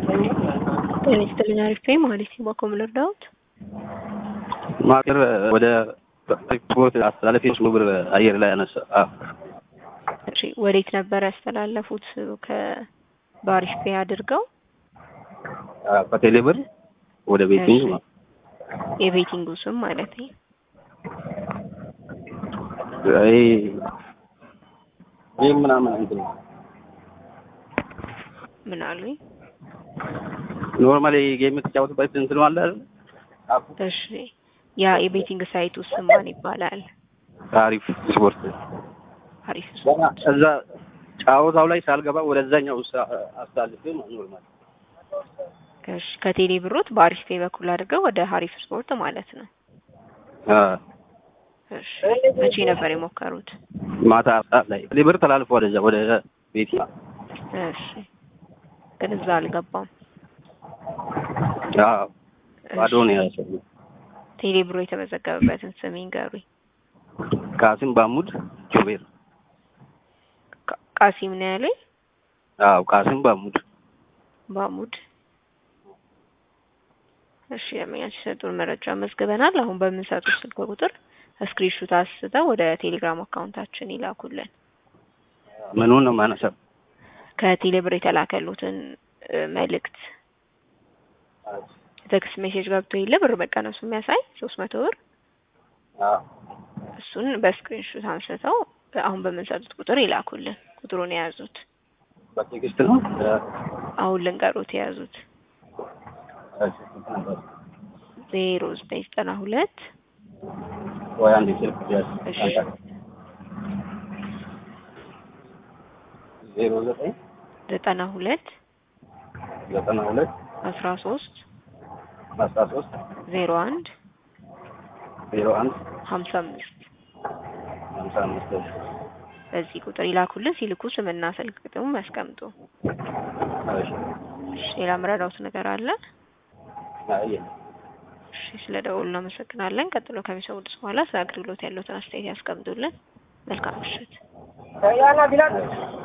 ጤና ይስጥልኝ አሪፍ ነኝ ማለት ነው። ባኮ ምን ልርዳዎት? ማቅር ወደ ስፖርት አስተላለፊ ሶስት ብር አየር ላይ አነሳ። እሺ ወዴት ነበር ያስተላለፉት? ከባሪፍ ፔ አድርገው ከቴሌ ብር ወደ ቤቲንግ እሺ። የቤቲንጉ ስም ማለት ነው። ይሄ ይህ ምናምን እንትን ምን አሉኝ? ኖርማሊ ጌም የምትጫወትበት እንትን አለ አይደል? አፑ እሺ ያ የቤቲንግ ሳይቱ ስም ማን ይባላል? አሪፍ ስፖርት አሪፍ ገና እዛ ጫወታው ላይ ሳልገባ ወደዛኛው አስተላልፌ ኖርማል እሺ ከቴሌ ብሮት በአሪፍ ፔ በኩል አድርገው ወደ ሀሪፍ ስፖርት ማለት ነው። እሺ መቼ ነበር የሞከሩት? ማታ ሰዓት ላይ ቴሌ ብር ተላልፎ ወደዛ ወደ ቤት እሺ ግን እዛ አልገባም። አዎ ባዶ ነው ያሰው ቴሌ ብሮ የተመዘገበበትን ስም ይንገሩኝ። ካሲም ባሙድ ጆቤር ቃ- ቃሲም ነው ያለኝ። አዎ ካሲም ባሙድ ባሙድ እሺ ለመኛች የሰጡን መረጃ መዝግበናል። አሁን በምንሰጡት ስልክ ቁጥር ስክሪንሹት አንስተው ወደ ቴሌግራም አካውንታችን ይላኩልን። ምኑን ነው ማነሳው? ከቴሌ ብር የተላከሉትን እ፣ መልእክት ቴክስት ሜሴጅ ገብቶ የለ ብር መቀነሱ የሚያሳይ ሶስት መቶ ብር አዎ እሱን በስክሪንሹት አንስተው አሁን በምንሰጡት ቁጥር ይላኩልን። ቁጥሩን የያዙት በቴክስት ነው አሁን ልንገሩት የያዙት ዜሮ ዘጠኝ ዘጠና ሁለት ወይ አንድ ስልክ ያዝ እሺ ዜሮ ዘጠኝ ዘጠና ሁለት ዘጠና ሁለት አስራ ሶስት አስራ ሶስት ዜሮ አንድ ዜሮ አንድ ሀምሳ አምስት ሀምሳ አምስት በዚህ ቁጥር ይላኩልን። ሲልኩ ስምና ስልክ ቁጥሩን ያስቀምጡ። እሺ እሺ ሌላ ምረዳውት ነገር አለ? አይ እሺ ስለ ደውሉ እናመሰግናለን። ቀጥሎ ከሚሰሙት በኋላ ስለ አገልግሎት ያለዎትን አስተያየት ያስቀምጡልን። መልካም ምሽት።